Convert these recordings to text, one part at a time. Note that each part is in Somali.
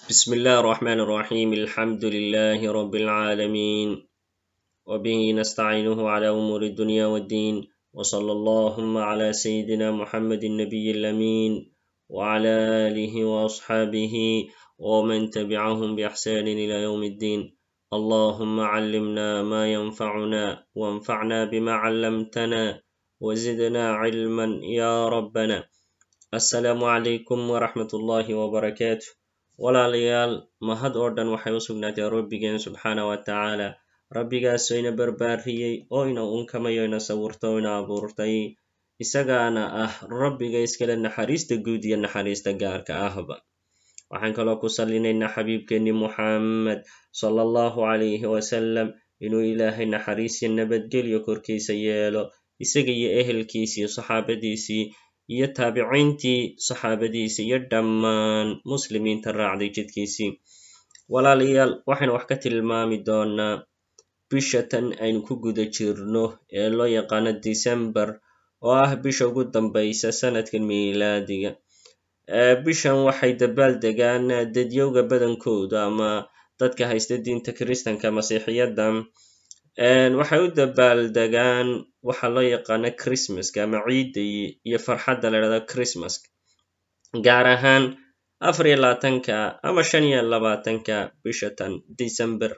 بسم الله الرحمن الرحيم الحمد لله رب العالمين وبه نستعينه على أمور الدنيا والدين وصلى اللهم على سيدنا محمد النبي الأمين وعلى آله وأصحابه ومن تبعهم بإحسان إلى يوم الدين اللهم علمنا ما ينفعنا وانفعنا بما علمتنا وزدنا علما يا ربنا السلام عليكم ورحمة الله وبركاته walaalayaal mahad oo dhan waxay u sugnaatay rabbigeen subxaana wa tacaala rabbigaasoo ina barbaariyey oo ina unkamayo ina sawirta oo ina abuurtay isagaana ah rabbiga iskale naxariista guud iyo naxariista gaarka ahba waxaan kaloo ku salinaynaa xabiibkeenni muxammed sala allahu calayhi wasalam inuu ilaahay naxariisiyo nabadgelyo korkiisa yeelo isaga iyo ehelkiisii saxaabadiisii iyo taabiciintii saxaabadiisii iyo dhammaan muslimiinta raacday jidkiisii walaalayaal waxaynu wax ka tilmaami doonaa bisha tan aynu ku guda jirno ee loo yaqaano december oo ah bisha ugu dambaysa sanadkan miilaadiga bishan waxay dabaal degaan dadyowga badankooda ama dadka haysta diinta kiristanka masiixiyadda waxay u dabaaldegaan waxa loo yaqaano christmaska ama ciidda iyo farxadda la dhahdo christmaska gaar ahaan afar iyo labaatanka ama shan iyo labaatanka bisha tan december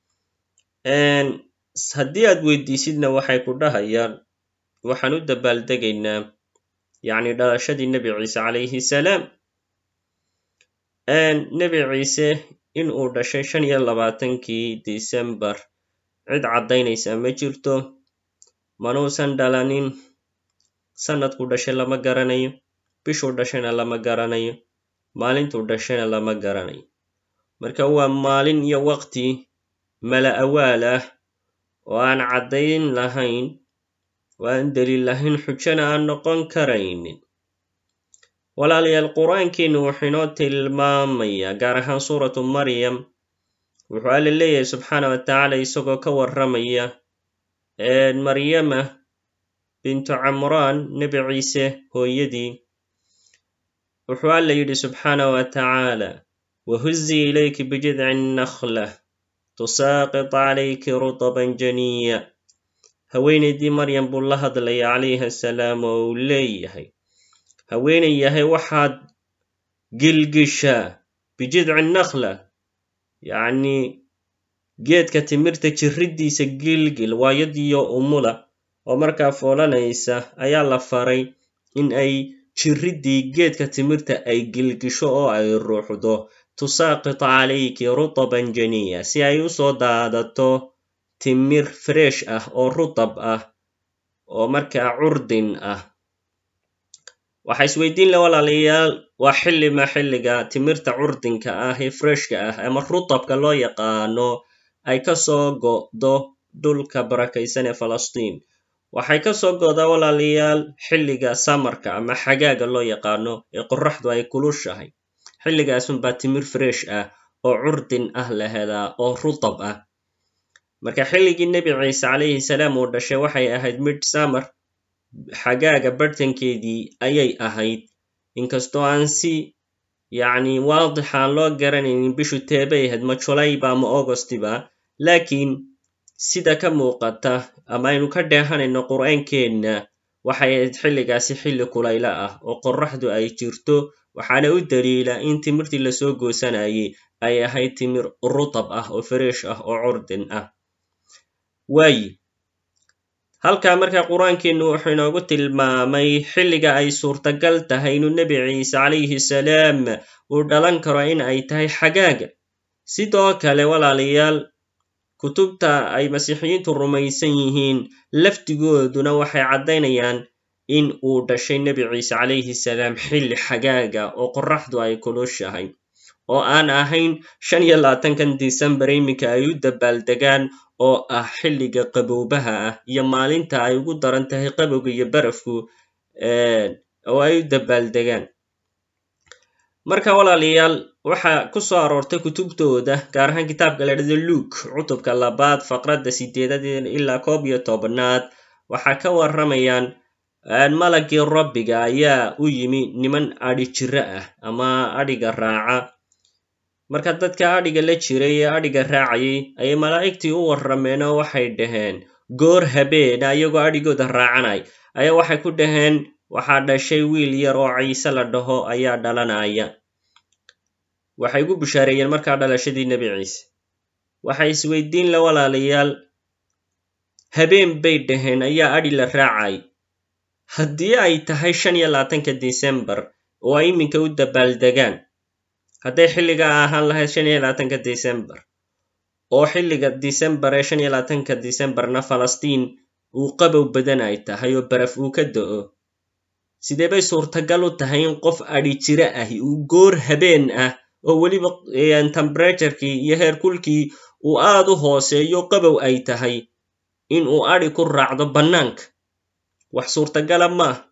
haddii aad weydiisidna waxay ku dhahayaan waxaan u dabaaldegaynaa yacni dhalashadii nebi ciise calayhi salaam nebi ciise in uu dhashay shan iyo labaatankii december cid caddaynaysa ma jirto manuusan dhalanin sanadkuu dhashay lama garanayo bishuu dhashayna lama garanayo maalintuu dhashayna lama garanayo marka waa maalin iyo waqti mala awaal ah oo aan caddayn lahayn oo aan daliil lahayn xujana aan noqon karaynin walaalayaal qur-aankiinu wuxuu inoo tilmaamayaa gaar ahaan suuratu maryam wuxuu alla leeyahay subxaana wa tacaala isagoo ka warramaya maryama bintu camraan nebi ciise hooyadii wuxuu alla yidhi subxaana wa tacaala wahuzii ilayki bijidci naklah tusaaqit calayki rutaban janiya haweenaydii maryam buu la hadlaya calayhi asalaam oo uu leeyahay haweenay yahay waxaad gilgishaa bijidci nakhla yacni geedka timirta jirriddiisa gilgil waayadiyo umula oo markaa foolanaysa ayaa la faray in ay jirriddii geedka timirta ay gilgisho oo ay ruuxdo tusaaqit calayki rutaban janiya si ay u soo daadato timir fresh ah oo rutab ah oo markaa curdin ah waxaa isweydiin la walaalayaal waa xillima xilliga timirta curdinka ah ee freshka ah ama rutabka loo yaqaano ay ka soo go'do dhulka barakaysan ee falastiin waxay ka soo go'daa walaalayaal xilliga samarka ama xagaaga loo yaqaano ee qorraxdu ay kulushahay xilligaasunbaa timir fresh ah oo curdin ah la helaa oo rutab ah marka xilligii nebi ciise calayhi salaam uu dhashay waxay ahayd mid samar xagaaga barhtankeedii ayay ahayd inkastoo aan si yacni waadix aan loo garanaynin bishu teebay ahayd ma julayba ama augostiba laakiin sida ka muuqata ama aynu ka dheehanayno qur'aankeenna waxay ahayd xilligaasi xilli kulayla ah oo qorraxdu ay jirto waxaana u daliila in timirtii lasoo goosanayay ay ahayd timir rutab ah oo fresh ah oo curdin ah waayi halkaa markaa qur-aankeennu wuxuu inoogu tilmaamay xilliga ay suurtagal tahay inuu nebi ciise calayhi salaam uu dhalan karo in ay tahay xagaaga sidoo kale walaalayaal kutubta ay masiixiyiintu rumaysan yihiin laftigooduna waxay caddaynayaan in uu dhashay nebi ciise calayhi salaam xilli xagaaga oo qorraxdu ay kulushahay oo aan ahayn shan iyo labaatankan december iminka ay u dabaaldegaan oo ah xilliga qaboobaha ah iyo maalinta ay ugu daran tahay qabowga iyo barafku oo ay u dabaaldegaan marka walaalayaal waxa ku soo aroortay kutubtooda gaar ahaan kitaabka la dhahdo luuk cutubka labaad faqradda sideedad ilaa koob iyo tobnaad waxaa ka warramayaan malagii rabbiga ayaa u yimi niman adhi jiro ah ama adhiga raaca marka dadka adhiga la jiray ee adhiga raacayay ayay malaa'igtii u warrameen oo waxay dhaheen goor habeena iyagoo adhigooda raacanay ayaa waxay ku dhaheen waxaa dhashay wiil yar oo ciise la dhaho ayaa dhalanaya waxay ugu bushaareeyeen markaa dhalashadii nebi ciise waxay isweydiin la walaalayaal habeen bay dhaheen ayaa adhi la raacay haddii ay tahay shan iyo labaatanka disembar oo ay iminka u dabaaldegaan hadday xilligaa ahaan lahayd shan iyo labaatanka disembar oo xilliga disembar ee shan iyo labaatanka disembarna falastiin uu qabow badan ay tahay oo baraf uu ka da'o sidee bay suurtagal u tahay in qof adhi jiro ahi uu goor habeen ah oo weliba temberaturekii iyo heerkulkii uu aad u hooseeyo qabow ay tahay in uu adhi ku raacdo bannaanka wax suurtagala ma ah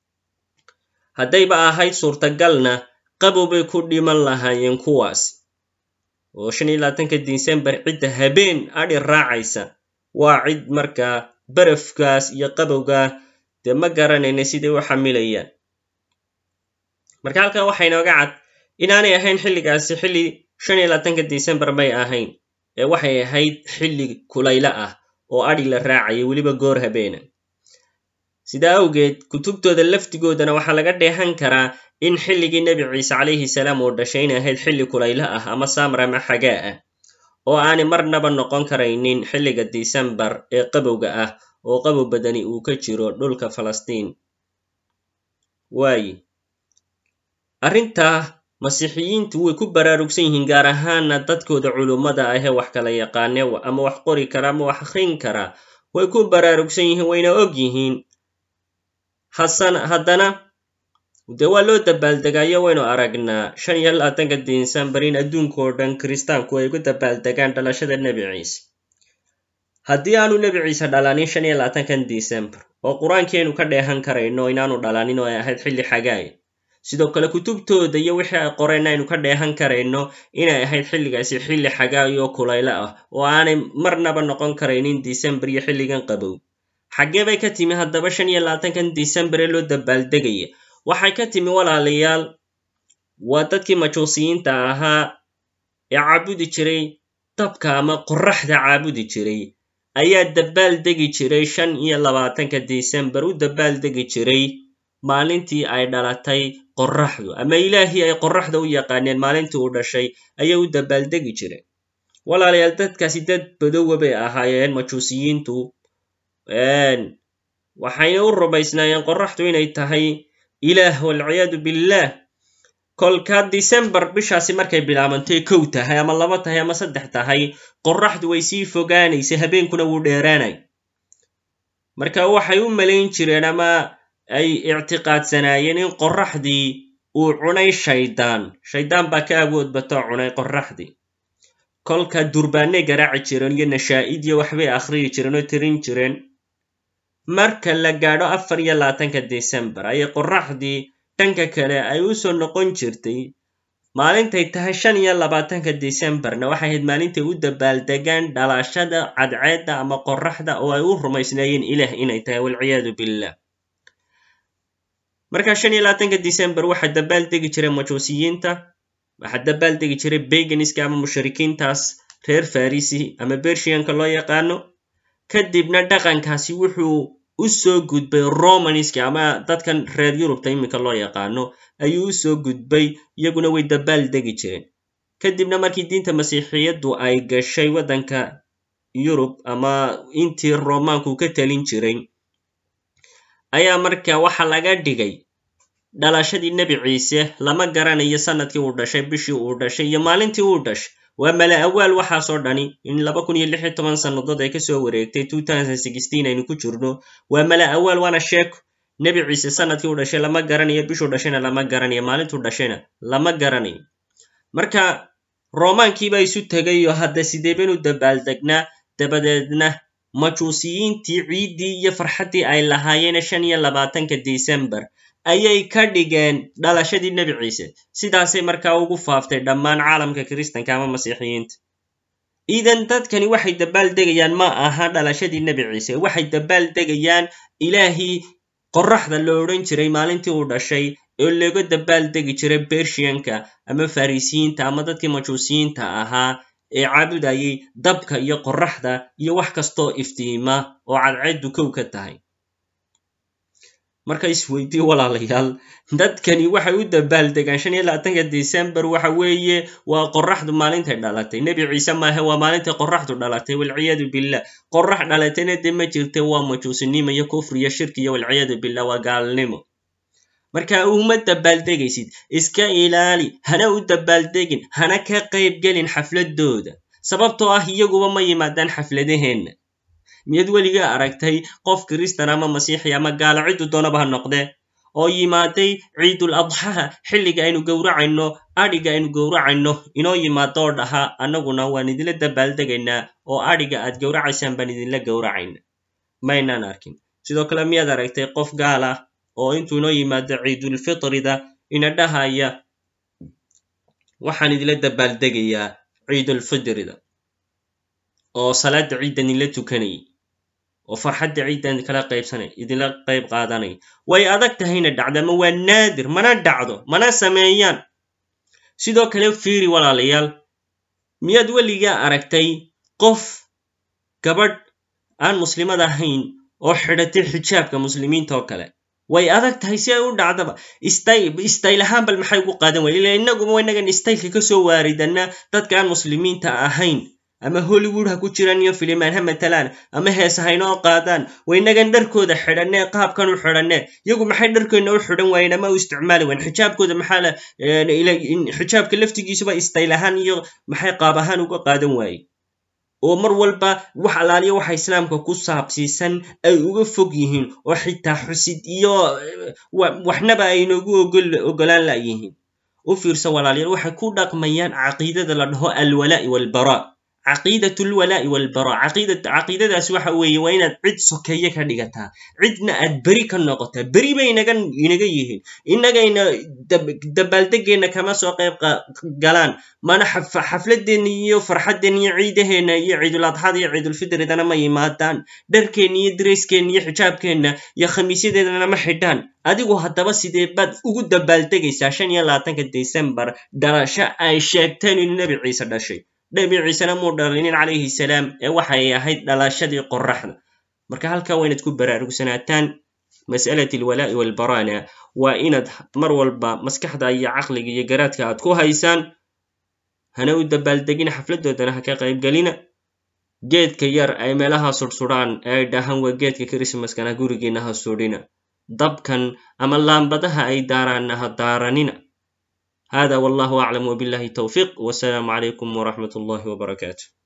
haddayba ahayd suurtagalna qabow bay ku dhiman lahaayeen kuwaas oo shan iyo labaatanka disembar cidda habeen adhi raacaysa waa cid markaa barafkaas iyo qabowgaa dee ma garanayna siday u xamilayaan marka halkan waxaa inooga cad inaanay ahayn xilligaasi xilli shan iyo labaatanka disembar may ahayn ee waxay ahayd xilli kulaylo ah oo adhi la raacaya weliba goor habeena sidaa awgeed kutubtooda laftigoodana waxaa laga dheehan karaa in xilligii nebi ciise calayhi salaam uu dhashay inay ahayd xilli kulaylo ah ama saamar ama xagaa ah oo aanay marnaba noqon karaynin xilliga disembar ee qabowga ah oo qabow badani uu ka jiro dhulka falastiin waaye arrintaa masiixiyiintu way ku baraarugsan yihiin gaar ahaana dadkooda culummada ah ee wax kala yaqaane ama wax qori kara ama wax akhrin kara way ku baraarugsan yihiin wayna og yihiin haddana dee waa loo dabaaldegayo waynu aragnaa shan iyo labaatanka disembar in adduunkao dhan kiristaanku ay ugu dabaaldegaan dhalashada nebi ciise haddii aanu nebi ciise dhalanin shan iyo labaatankan disembar oo qur-aankiaynu ka dheehan karayno inaanu dhalanin oo ay ahayd xilli xagaaya sidoo kale kutubtooda iyo wixii ay qoreen aynu ka dheehan karayno inay ahayd xilligaasi xilli xagaayo kulaylo ah oo aanay marnaba noqon karaynin disembar iyo xilligan qabow xaggee bay ka timi haddaba shan iyo labaatankan disembar ee loo dabaaldegaya waxay ka timi walaalayaal waa dadkii majuusiyiinta ahaa ee caabudi jiray dabka ama qorraxda caabudi jiray ayaa dabaaldegi jiray shan iyo labaatanka disembar u dabaaldegi jiray maalintii ay dhalatay qorraxdu ama ilaahii ay qorraxda u yaqaaneen maalintii uu dhashay ayay u dabaaldegi jireen walaalayaal dadkaasi dad badowa bay ahaayeen majuusiyiintu waxayna u rumaysnaayeen qorraxdu inay tahay ilaah walciyaadu billaah kolka disembar bishaasi markay bilaabantay kow tahay ama laba tahay ama saddex tahay qorraxdu way sii fogaanaysay habeenkuna wuu dheeraanay marka waxay u malayn jireen ama ay ictiqaadsanaayeen in qorraxdii uu cunay shaydaan shaydaan baa ka awood batoo cunay qorraxdii kolka durbaanay garaaci jireen iyo nashaa'id iyo waxbay akhriyi jireen oo tirin jireen marka la gaadho afar iyo labaatanka disembar ayay qorraxdii dhanka kale ay u soo noqon jirtay maalintay tahay shan iyo labaatanka disembarna waxay ahayd maalintay u dabaaldegaan dhalashada cadceedda ama qorraxda oo ay u rumaysnaayeen ilaah inay tahay walciyaadu billah marka shan iyo labaatanka disembar waxaa dabaaldegi jiray majuusiyiinta waxaa dabaaldegi jiray beganiska ama mushrikiintaas reer farisi ama bershiyanka loo yaqaano kadibna dhaqankaasi wuxuu u soo gudbay romanska ama dadkan reer yurubta iminka loo yaqaano ayuu u soo gudbay iyaguna way dabaaldegi jireen kadibna markii diinta masiixiyaddu ay gashay waddanka yurub ama intii romaanku ka talin jiray ayaa marka waxa laga dhigay dhalashadii nebi ciise lama garanayo sanadkii uu dhashay bishii uu dhashay iyo maalintii uu dhashay waa mala awaal waxaasoo dhani in laba kun iyo lix iyo toban sannadood ay kasoo wareegtay aynu ku jirno waa mala awaal waana sheeko nebi ciise sanadkii uu dhashay lama garanayo bishuu dhashayna lama garanayo maalintuu dhashayna lama garanayo marka romaankiibaa isu tegayo hadda sidee baynu dabaaldegnaa dabadeedna majuusiyiintii ciiddii iyo farxaddii ay lahaayeen shan iyo labaatanka disembar ayay ka dhigeen dhalashadii nebi ciise sidaasay markaa ugu faaftay dhammaan caalamka kiristanka ama masiixiyiinta idan dadkani waxay dabaaldegayaan ma aha dhalashadii nebi ciise waxay dabaaldegayaan ilaahii qorraxda lo odhan jiray maalintii uu dhashay oo looga dabaaldegi jiray bershiyanka ama farisiyiinta ama dadkii majuusiyiinta ahaa ee caabudayay dabka iyo qorraxda iyo wax kastoo iftiima oo cadceeddu kow ka tahay marka isweydii walaalayaal dadkani waxay u dabaaldegaan shan iyo labaatanka december waxa weeye waa qorraxdu maalintay dhalatay nebi ciise maahe waa maalintay qorraxdu dhalatay walciyaadu billah qorrax dhalatayna dee ma jirte waa majuusinimo iyo kufri iyo shirki iyo walciyaadu billah waa gaalnimo marka uma dabaaldegaysid iska ilaali hana u dabaaldegin hana ka qaybgelin xafladooda sababtoo ah iyaguba ma yimaadaan xafladaheenna miyaad weligaa aragtay qof kiristan ama masiixi ama gaalo ciddu doonaba ha noqdee oo yimaaday ciidul adxaha xilliga aynu gowracayno adhiga aynu gowracayno inoo yimaado oo dhaha annaguna waan idinla dabaaldegaynaa oo adhiga aad gowracaysaan baan idinla gowracayna maynaan arkin sidoo kale miyaad aragtay qof gaal ah oo intuu inoo yimaado ciidulfitrida ina dhahaya waxaan idinla dabaaldegayaa ciidulfitrida oo salaada ciiddan idinla tukanayay oo farxadda ciiddan idinkala qaybsanay idinla qayb qaadanay way adag tahayna dhacdo ama waa naadir mana dhacdo mana sameeyaan sidoo kale fiiri walaalayaal miyaad weligaa aragtay qof gabadh aan muslimad ahayn oo xidhatay xijaabka muslimiinta oo kale way adag tahay si ay u dhacdaba istayl ahaan bal maxay ugu qaadan waya ila innaguba inagan istaylka kasoo waaridana dadka aan muslimiinta ahayn ama hollywood ha ku jiraan iyo filimaan ha matalaan ama hees haynoo qaadaan waynagan dharkooda xidhanee qaabkan u xidhanee iyagu maxay dharkeenna u xidhan waayeen ama u isticmaali wayen xijaabkooda maxaa xijaabka laftigiisuba istayl ahaan iyo maxay qaab ahaan uga qaadan waaye oo mar walba wax alaaliya waxa islaamka ku saabsiisan ay uga fog yihiin oo xitaa xusid iyo waxnaba ay inoogu ogolaan layihiin u fiirsa walaalayaal waxay ku dhaqmayaan caqiidada la dhaho alwalaa'i walbara caqiidat lwalaa'i walbara caqiidadaas waxa weeye waa inaad cid sokeeye ka dhigataa cidna aad beri ka noqotaa beri bay inaga inaga yihiin innagayna dabaaldegeenna kama soo qayb galaan mana xafladeenna iyo farxaddeenna iyo ciidaheenna iyo ciiduladxada iyo ciidulfidridana ma yimaadaan dharkeenna iyo dareyskeenna iyo xijaabkeenna iyo khamiisyadeedana ma xidhaan adigu haddaba sidee baad ugu dabaaldegaysaa shan iyo labaatanka december dhalasho ay sheegteen inuu nebi ciise dhashay nebi ciisena muu dhalinin calayhi salaam ee waxay ahayd dhalashadii qorraxda marka halkaa waa inaad ku baraarugsanataan mas'alat alwalaa'i walbarana waa inaad mar walba maskaxda iyo caqliga iyo garaadka aad ku haysaan hana u dabaaldegina xafladoodana ha ka qaybgelina geedka yar ay meelaha sudhsudhaan ee ay dhahaan waa geedka krismaskana gurigiina ha sudhina dabkan ama laambadaha ay daaraanna ha daaranina هذا والله أعلم وبالله التوفيق والسلام عليكم ورحمة الله وبركاته